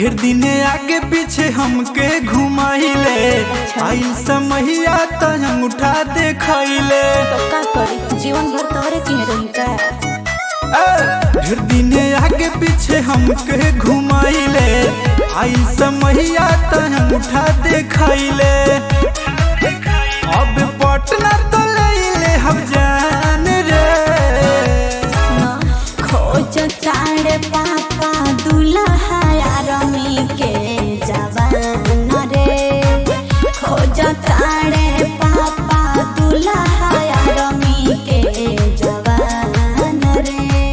ढेर दिने आगे पीछे हमके घुमाइले आई समहिया त हम उठा देखैले तो का करी जीवन भर तोहरे की रही का ए, ढेर दिने आगे पीछे हमके घुमाइले आई समहिया त हम उठा देखैले अब पटना तो लैले हम जान रे खोज तारे पापा दुल्हा रमी के जवान रे खोज तारे पापा दुल्हा रमी के जवान रे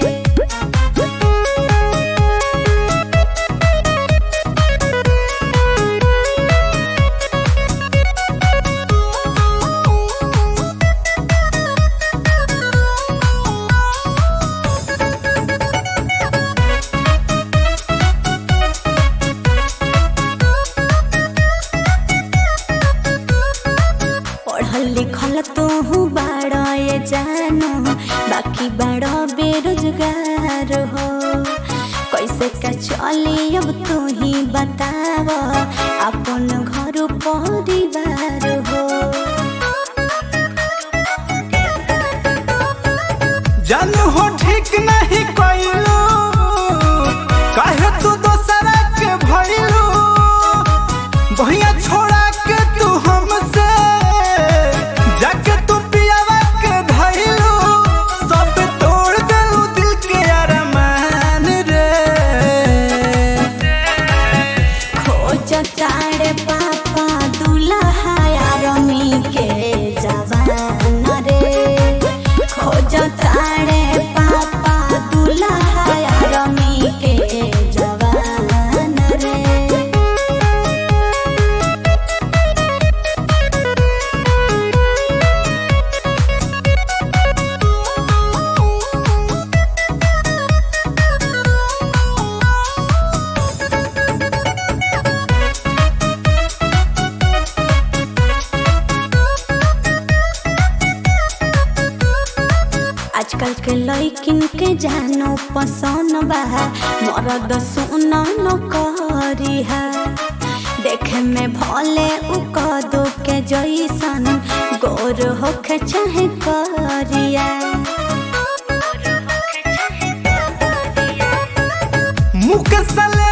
पढ़ल लिखल तो हूँ बाड़ा ये जानो बाकी बड़ा बेरोजगार हो कैसे का चली अब तू ही बताव अपन घर परिवार हो जान हो ठीक नहीं कैलू काहे तू दोसरा के भइलू भैया छोड़ा के तू हमसे जाके तू पियावा के धइलू सब तोड़ देलू दिल के अरमान रे खोज तारे पापा दुल्हा रमी के जवान रे खोज तारे पापा दुल्हा रमी के जवान रे आजकल के लइकिन के जानो पसंद बा मरद सुन न करी है देखे में भले उ कदो के जैसन गोर होखे चाहे करिया मुख सले